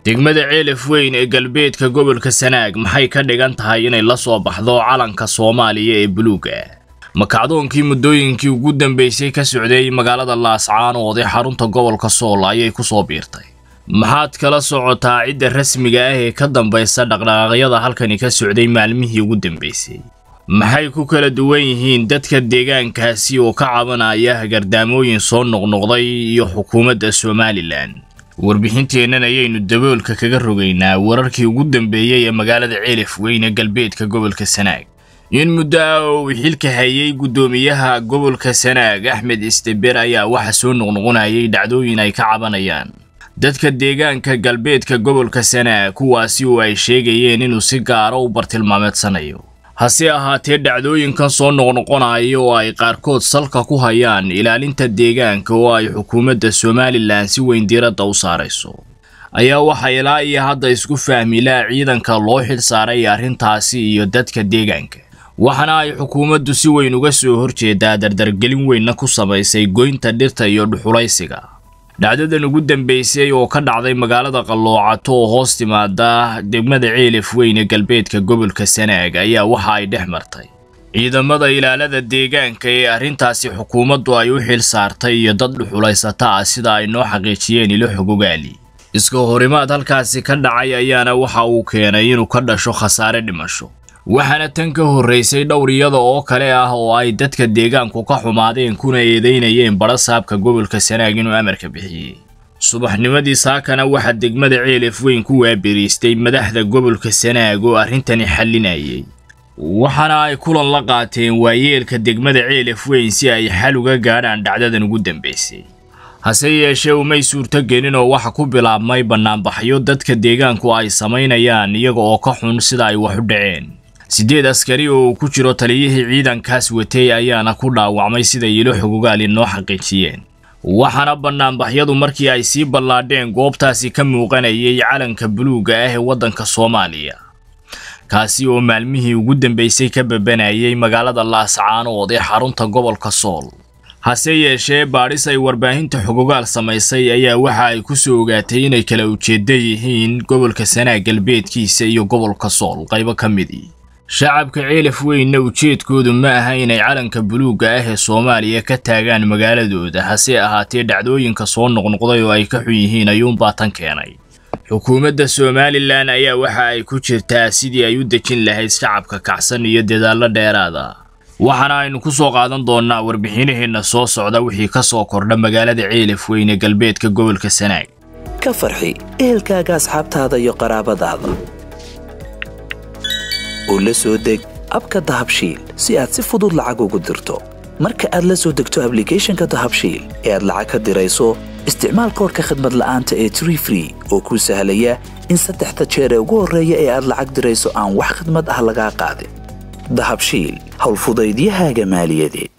degmada ceelaf weyn ee galbeedka gobolka sanaag maxay ka dhigan tahay inay la soo baxdo calanka soomaaliya ee buluuga makacdoonkii muddooyinkii ugu dambeysay ka socday magaalada laascaanood ee xarunta gobolka sool ayay ku soo biirtay maxaad kala socotaa cidda rasmiga ah ee ka dambaysa dhaqdhaqaaqyada halkani ka socday maalmihii ugu dambeysay maxay ku kala duwan yihiin dadka deegaankaasi oo ka cabanaya hagardaamooyin soo noqnoqday iyo xukuumadda somalilan warbixinteennan ayaynu daboolka kaga rogaynaa wararkii ugu dambeeyey ee magaalada ceelaf weyn ee galbeedka gobolka sanaag in muddo ah oo uu xilka hayay guddoomiyaha gobolka sanaag axmed isteber ayaa waxa soo noqnoqonayay dhacdooyin ay ka cabanayaan dadka deegaanka galbeedka gobolka sanaag kuwaasi oo ay sheegayeen inuu si gaaro u bartilmaameedsanayo hase ahaatee dhacdooyinkan soo noqnoqonaya oo ay qaarkood salka ku hayaan ilaalinta deegaanka oo ay xukuumadda somalilan si weyn diiradda u saarayso ayaa waxaa ilaa iyo hadda isku fahmilaa ciidanka loo xil saaray arrintaasi iyo dadka deegaanka waxaana ay xukuumaddu si weyn uga soo horjeedaa dardargelin weynna ku samaysay goynta dhirta iyo dhuxulaysiga dhacdadan ugu dambeysay oo ka dhacday magaalada qalloocato oo hoos timaada degmada ceelaf weyn ee galbeedka gobolka sanaag ayaa waxa ay dhex martay ciidamada ilaalada deegaanka ee arrintaasi xukuumaddu ay u xil saartay iyo dad dhuxulaysata ah sida ay noo xaqiijiyeen ilo xogogaali iska horimaad halkaasi ka dhacay ayaana waxa uu keenay inuu ka dhasho khasaare dhimasho waxaana tan ka horraysay dhowr iyada oo kale ah oo ay dadka deegaanku ka xumaadeen kuna eedeynayeen badhasaabka gobolka sanaag inuu amarka bixiyey subaxnimadii saakana waxaa degmada ceelaf weyn ku waaberiistay madaxda gobolka sanaag oo arrintani xallinayay waxaana ay kulan la qaateen waayeelka degmada ceelaf weyn si ay xal uga gaadhaan dhacdadan ugu dambaysay hase yeeshee umay suurto gelin oo waxa ku bilaabmay bannaanbaxyo dadka deegaanku ay samaynayaan iyaga oo ka xun sida ay wax u dhaceen siddeed askari oo uu ku jiro taliyihii ciidankaas watay ayaana ku dhaawacmay siday ilo xogogaali noo xaqiijiyeen waxaana bannaanbaxyadu markii ay sii ballaadheen goobtaasi ka muuqanayay calanka buluugga ah ee waddanka soomaaliya kaasi oo maalmihii ugu dambeysay ka babanayay magaalada laascaanood ee xarunta gobolka sool hase yeeshee baadhis ay warbaahinta xogogaal samaysay ayaa waxa ay ku soo ogaatay inay kala ujeedda yihiin gobolka sanaag galbeedkiisa iyo gobolka sool qaybo ka midii shacabka ceelaf weynna ujeedkoodu ma aha inay calanka buluugga ah ee soomaaliya ka taagaan magaaladooda hase ahaatee dhacdooyinka soo noqnoqday oo ay ka xun yihiin ayuunbaa tan keenay xukuumadda somalilan ayaa waxa ay ku jirtaa sidii ay u dejin lahayd shacabka kacsan iyo dadaallo dheeraada waxaana aynu ku soo qaadan doonnaa warbixinaheenna soo socda wixii ka soo kordha magaalada ceelaf weyn ee galbeedka gobolka sanaag ka farxi ehelkaaga asxaabtaada iyo qaraabadaada oo la soo deg abka dahabshiil si aad si fudud lacag ugu dirto marka aad la soo degto ablicathonka dahabshiil ee aad lacag ka dirayso isticmaal koorka khadmad la'aanta ee tree free oo kuu sahlaya in saddexda jeer ee ugu horreeya ee aad lacag dirayso aan wax khadmad ah lagaa qaadin dahabshiil howlfudaydiyahaaga maaliyadeed